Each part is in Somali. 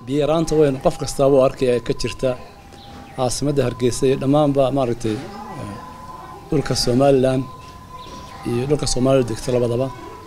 biyo yaraanta weyn qof kastaaba u arkaya ka jirta caasimadda hargeysa iyo dhammaanba maaragtay dhulka somalilan iyo dhulka soomaalida degto labadaba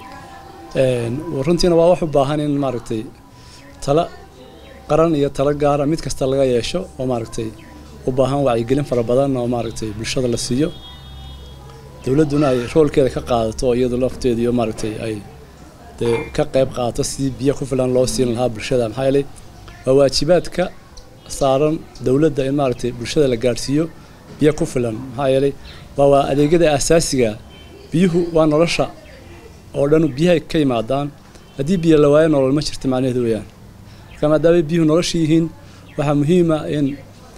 runtiina waa wax u baahan in maaragtay tala qaran iyo tala gaara mid kasta laga yeesho oo maaragtay u baahan wacyigelin fara badan oo maaragtay bulshada la siiyo dowladduna ay roolkeeda ka qaadato oo iyadu lafteeda iyo maaragtay ay dee ka qayb qaadato sidii biyo ku filan loo siin lahaa bulshada maxaa yeelay waa waajibaadka saaran dowladda in maaragtay bulshada la gaadhsiiyo biyo ku filan maxaa yeelay waa waa adeegyada asaasiga biyuhu waa nolosha oo dhan biyahay ka yimaadaan haddii biyo la waayo nolol ma jirta macnaheedu weeyaan marka maadaamay biyuhu nolosha yihiin waxaa muhiima in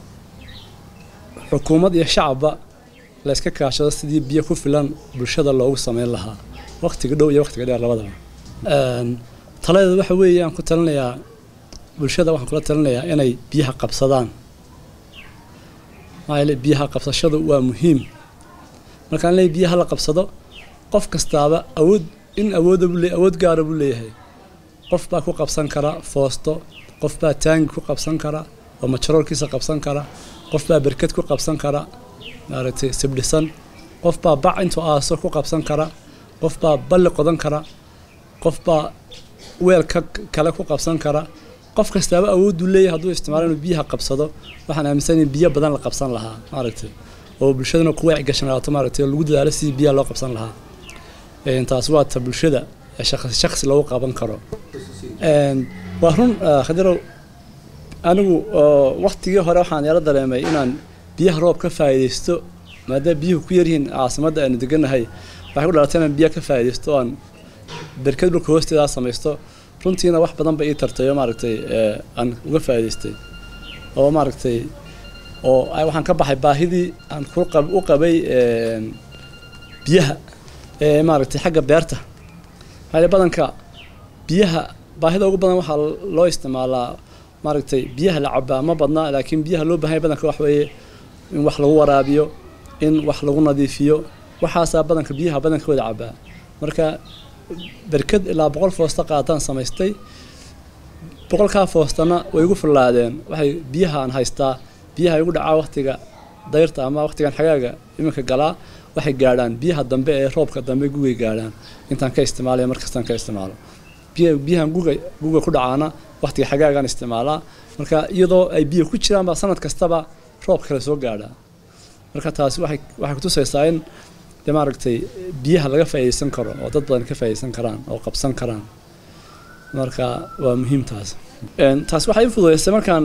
xukuumad iyo shacabba la iska kaashado sidii biyo ku filan bulshada loogu sameyn lahaa waqtiga dhow iyo waqtiga dheer labadaba taladeeda waxa weeye aan ku talinayaa bulshada waxaan kula talinayaa inay biyaha qabsadaan maxaa yeele biyaha qabsashadu waa muhiim markaan leeyahay biyaha la qabsado qof kastaaba awood in awooda buu leeyahay awood gaara buu leeyahay qof baa ku qabsan kara foosto qof baa taangi ku qabsan kara oo majaroorkiisa qabsan kara qof baa berked ku qabsan kara maaragtay sibdhisan qof baa bac intuu aaso ku qabsan kara qof baa balli qodan kara qof baa weelka kale ku qabsan kara qof kastaaba awooduu leeyahay hadduu isticmaalo inuu biyaha qabsado waxaan aaminsan in biyo badan la qabsan lahaa maaragtay oo bulshadana ku waaci gashanaato maaragtay oo lagu dadaalo sidii biyaha loo qabsan lahaa taas waa ta bulshada shakhsi shakhsi lagu qaban karo waa run khadirow anigu waktigii hore waxaan yaro dareemay inaan biyaha roob ka faa'iidaysto maadaama biyuhu ku yaryihiin caasimadda aynu deganahay waxay ku dhalatay inaan biyaha ka faa'iidaysto oo aan berkad dhulka hoosteedaa samaysto runtiina wax badan ba ii tartay oo maaragtay aan uga faa'iidaystay oo maaragtay oo waxaan ka baxay baahidii aan u qabay biyaha ee maaragtay xagga beerta maxaa badanka biyaha baahida ugu badan waxaa loo isticmaalaa maaragtay biyaha la cabaa ma badna laakiin biyaha loo baahanya badanka wax weeye in wax lagu waraabiyo in wax lagu nadiifiyo waxaasaa badanka biyaha badanka wada cabaa marka berked ilaa boqol foosta qaataan samaystay boqolkaa foostana way igu fullaadeen waxay biyaha aan haystaa biyaha igu dhacaa waqtiga dayrta ama waqtigan xagaaga iminka galaa waxay gaadhaan biyaha dambe ee roobka dambe gugay gaadhaan intaan ka isticmaalaya markastaan ka isticmaalo biyahan guga guga ku dhacaana waqtiga xagaagaan isticmaalaa marka iyadoo ay biyo ku jiraan baa sanad kastaba roob kale soo gaadhaa marka taasi waxay waxay kutusaysaa in dee maaragtay biyaha laga faa'iidaysan karo oo dad badan ka faa'iidaysan karaan oo qabsan karaan marka waa muhiim taas taas waxay i fududaysay markaan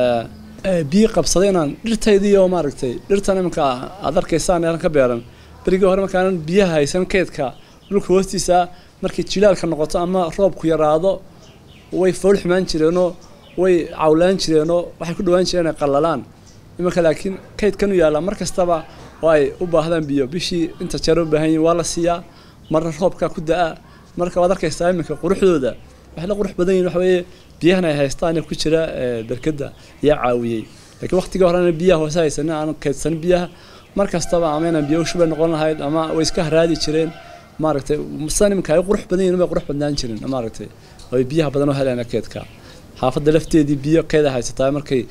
biyo qabsaday inaan dhirtaydii oo maaragtay dhirtan iminka aad arkaysaan eelan ka beeran berigii hore markaanan biyaha haysan keydka dhulka hoostiisa markay jilaalka noqoto ama roobku yaraado way fool xumaan jireenoo way cawlaan jireenoo waxay ku dhawaan jireen inay qallalaan iminka laakiin kaydkanu yaallaa mar kastaba oo ay u baahdaan biyo bishii inta jeer u baahan yihin waa la siiyaa marna roobkaa ku da-a marka waad arkaysaa iminka quruxdooda waxay la qurux badan yihin waxa weeye biyahan ay haystaan ku jira berkada yaa caawiyey laakiin waqtigii horena biyaha hoose haysanin aan kaydsanin biyaha mar kastaba ama inaan biyo ushubay noqon lahayd ama way iska haraadi jireen maaragtay sidan iminka ay qurux badan yihin bay qurux badnaan jirin maaragtay ay biyaha badan u heleen keedka xaafadda lafteedii biyo keeda haysataa markay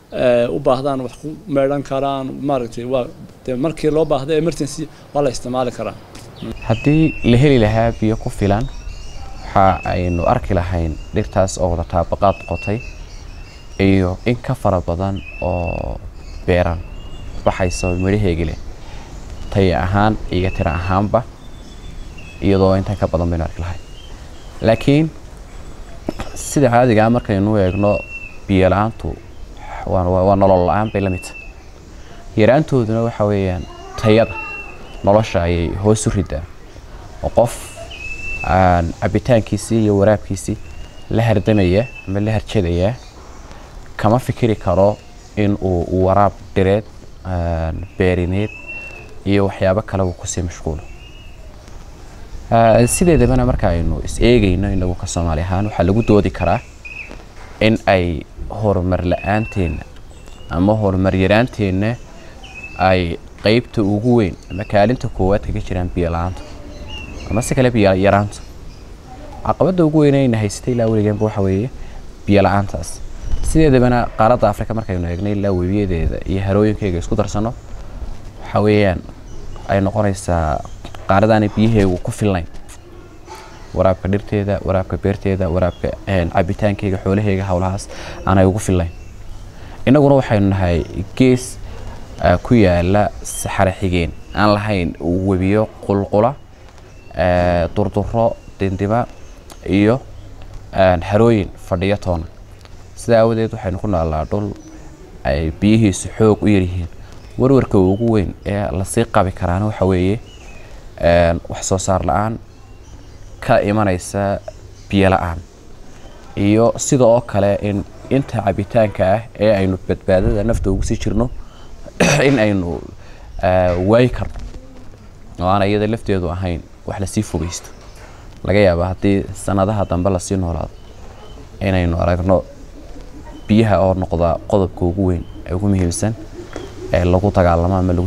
u baahdaan wax ku meedhan karaan maaragtay waa dee markii loo baahda emergency waa la isticmaali karaa haddii la heli lahaa biyo ku filan waxa aynu arki lahayn dhirtaas oo wada taabaqaad qotay iyo in ka fara badan oo beeran waxayso midhaheegi leh taya ahaan iyo tira ahaanba iyadoo intan ka badan baynu arki lahayn laakiin sida caadigaa markaynu eegno biyo la-aantu waa nolol la-aan bay la mid tahay yaraantooduna waxa weeyaan tayada nolosha ayay hoos u ridaan oo qof aan cabitaankiisii iyo waraabkiisii la hardamaya ama la harjadaya kama fikiri karo in uu waraab dhireed beerineed iyo waxyaabo kale uu kusii mashquulo sideedabana marka aynu is eegayno inagu ka soomaali ahaan waxaa lagu doodi karaa in ay horumar la-aanteena ama horumar yaraanteenna ay qeybta ugu weyn ama kaalinta koowaad kaga jiraan biyo la-aanta ama si kale biyo yaraanta caqabadda ugu weyn ayna haysatay ilaa weliganba waxa weeye biyo la-aantaas sideedabana qaaradda afrika markaynu eegnay ilaa webiyadeeda iyo harooyinkeyga isku darsano waxa weeyaan ay noqonaysaa qaaradaanay biyaheegu ku filnayn waraabka dhirteeda waraabka beerteeda waraabka cabitaankeyga xoolaheyga howlahaas aanay ugu filnayn innaguna waxaynu nahay gees ku yaala saxare xigeen aan lahayn webiyo qulqula durduro dindima iyo harooyin fadhiyo toona sidaa aawadeed waxaynu ku noolaa dhul ay biyihiisu xoog u yaryihiin warwarka ugu weyn ee lasii qabi karaana waxa weeye wax soo saar la-aan ka imanaysa biyo la-aan iyo sida oo kale in inta cabitaanka ah ee aynu badbaadada nafta ugu sii jirno in aynu waayi karno oo aan iyada lafteedu ahayn wax lasii fogeysto laga yaaba haddii sanadaha dambe lasii noolaado inaynu aragno biyaha oo noqda qodobka ugu weyn ee ugu muhiimsan ee lagu dagaalamo ama lagu